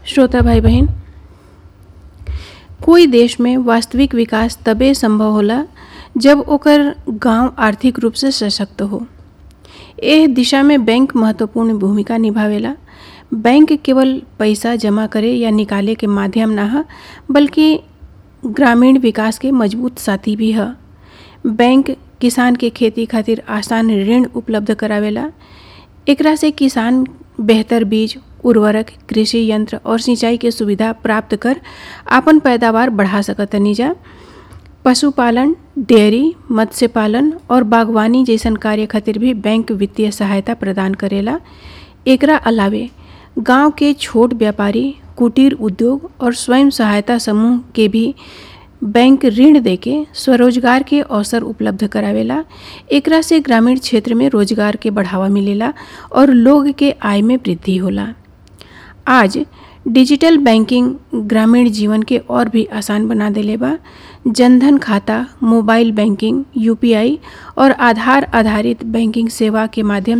श्रोता भाई बहन कोई देश में वास्तविक विकास तबे संभव होला जब ओकर गांव आर्थिक रूप से सशक्त हो एह दिशा में बैंक महत्वपूर्ण भूमिका निभावेला बैंक केवल पैसा जमा करे या निकाले के माध्यम ना ह बल्कि ग्रामीण विकास के मजबूत साथी भी ह बैंक किसान के खेती खातिर आसान ऋण उपलब्ध करावेला एकरा से किसान बेहतर बीज उर्वरक कृषि यंत्र और सिंचाई के सुविधा प्राप्त कर आपन पैदावार बढ़ा सकतनी जा पशुपालन डेयरी मत्स्य पालन और बागवानी जैसन कार्य खातिर भी बैंक वित्तीय सहायता प्रदान करेला एकरा अलावे गांव के छोट व्यापारी कुटीर उद्योग और स्वयं सहायता समूह के भी बैंक ऋण देके स्वरोजगार के अवसर उपलब्ध करावेला एकरा से ग्रामीण क्षेत्र में रोजगार के बढ़ावा मिलेला और लोग के आय में वृद्धि होला आज डिजिटल बैंकिंग ग्रामीण जीवन के और भी आसान बना देले बा जनधन खाता मोबाइल बैंकिंग यूपीआई और आधार आधारित बैंकिंग सेवा के माध्यम